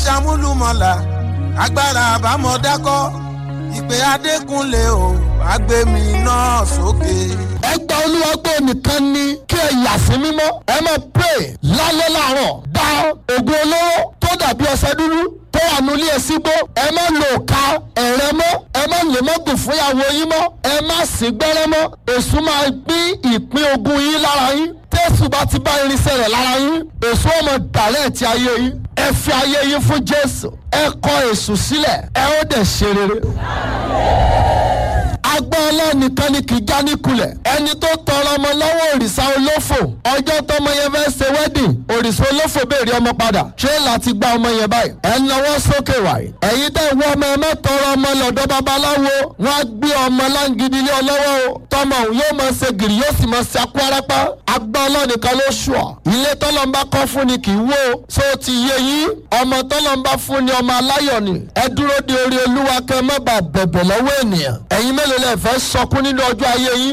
ṣàmúlùmọ̀là agbára àbámọ̀dákọ́ ìpè adékúnlé o àgbẹ̀mí náà sókè. ẹgbẹ́ olúwa gbọ́ nìkan ni kí ẹ yà sí mímọ́ ẹ máa pray lálẹ́ láàárọ̀ dá ògùn olóró tó dàbí ọṣẹ dúdú tó wà nílé ẹ sígbó ẹ má lò ká ẹ̀rẹ́ mọ́ ẹ má lè má gùn fún ìyàwó yín mọ́ ẹ má sí gbẹ́rẹ́ mọ́ èṣù máa pín ìpín ogun yín lára yín tẹ́sù bá ti bá irinṣẹ́ rẹ̀ lára yín èṣù ọmọ dàrẹ́ ti ayé yín ẹ fi ayé yín fún jésù ẹ kọ èṣù sílẹ̀ ẹ ó dẹ̀ ṣe rere agbọ́n ọlọ́nìkan ni kì í já níkulẹ̀ ẹni tó tọrọ ọmọ lọ́wọ́ òrìṣà olófò ọjọ́ tọmọ yẹn fẹ́ ṣe wedding òrìṣà olófò béèrè ọmọ padà ṣé láti gba ọmọ yẹn báyìí ẹ ń lọ́wọ́ sókè wáyé ẹ̀yin tẹ́ wọ ọmọ ẹ má tọrọ ọmọ lọ́dọ̀ babaláwo wọ́n á gbé ọmọ láǹgídí lé ọlọ́wọ́ o tọmọ òun yóò máa ṣe gìrì yóò sì máa ṣe akúrárápá agbọ́n ọlọ́nìkan ló ṣùọ́ ilé tọ́lọ́mbá kọ́ fún ni kì í wó so ti yé yín ọmọ tọ́lọ́mbá fún ni ọmọ aláyọ̀ ni ẹ dúró de orí olúwa kẹ́ má bàa bẹ̀bẹ̀ lọ́wọ́ ènìyàn ẹ̀yin mélòó lẹ fẹ́ sọkún nínú ọjọ́ ayé yín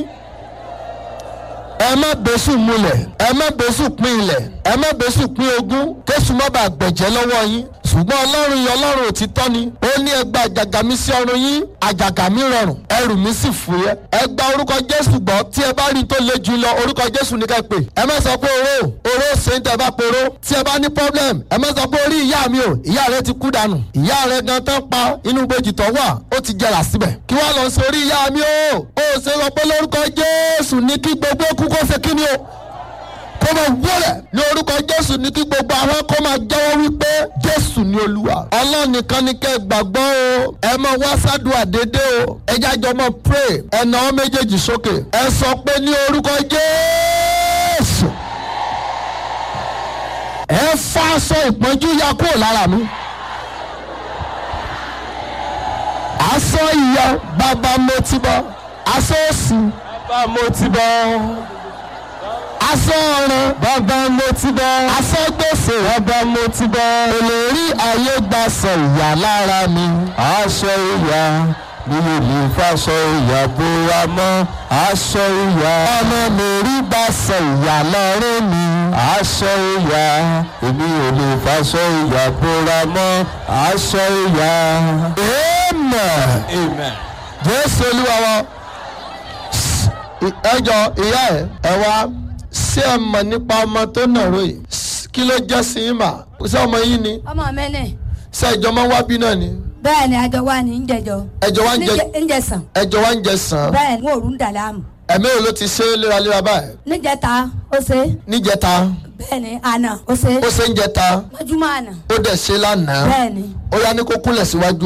ẹ má bẹ́sù múlẹ̀ ẹ má bẹ́sù pín ilẹ̀ ẹ má bẹ́sù pín ogún késù má bàa gbẹ̀jẹ́ lọ́wọ́ yín ṣùgbọ́n ọlọ́run yìí ọlọ́run òtítọ́ ni ó ní ẹ gba àjàgà mi sí ọrùn yín àjàgà mi rọrùn ẹrù mi sì fúyẹ́ ẹ gba orúkọ jésù gbọ́ tí ẹ bá rí i tó le jù lọ orúkọ jésù ní ká pè ẹ má sọ pé oró oró ṣe ń tẹ bá poró tí ẹ bá ní problem ẹ má sọ pé orí ìyá mi o ìyá rẹ ti kú dànù ìyá rẹ gan tán pa inú gbòjì tó wà ó ti jẹrà síbẹ̀ kí wàá lọ sí orí ìyá mi o ó ṣe sọ pé lórúkọ jésù ní kí gbogbo kú kó ṣe kí ni o kó máa wọlé ní orúkọ jésù ní kí gbogbo àwọn kó máa jẹ́wọ́ wípé jésù ni olúwa ọlọ́run nìkan ni kẹ́ ẹ gbàgbọ́ o ẹ máa wá sádùá dédé o ẹ jájọ máa pray ẹ nà ọ́ méjèèjì sókè ẹ sọ pé ní orúkọ jésù ẹ fa aṣọ ìpọ́njú ya kúrò lára mi aṣọ ìyá bàbá mo ti bọ́ aṣọ òsì bàbá mo ti bọ́ aṣọ ọ̀run bàbá mo ti bọ́ aṣọ gbèsè bàbá mo ti bọ́ olórí ayé gbaṣọ ìyá lára mi aṣọ ìyá mi ò lè faṣọ ìyá bóra mọ́ aṣọ ìyá ọmọ mi rí gbaṣọ ìyá lọ́rùn mi aṣọ ìyá èmi ò lè faṣọ ìyá bóra mọ́ aṣọ ìyá. amen. Amen. jésù olúwa wa ẹjọ ìyá ẹ ẹ wá ṣé ẹ mọ̀ nípa ọmọ tó nàró yìí kí ló jẹ́ sí yín mà ṣé ọmọ yín ni ọmọ mi ni ṣé ẹjọ máa ń wá bí náà ni bẹ́ẹ̀ ni àjọ wa ní ń jẹjọ ẹjọ wá ń jẹ níjẹsàn ẹjọ wá ń jẹ sàn bẹ́ẹ̀ ni òòrùn ń dà láàmú ẹ̀mí wo ló ti ṣe é léraléra báyìí níjẹta ó ṣe níjẹta bẹ́ẹ̀ ni àná ó ṣe ó ṣe ń jẹta mọ́júmọ́ àná ó dẹ̀ ṣe lánàá bẹ́ẹ̀ ni. ó yá ní kó kúnlẹ̀ síwájú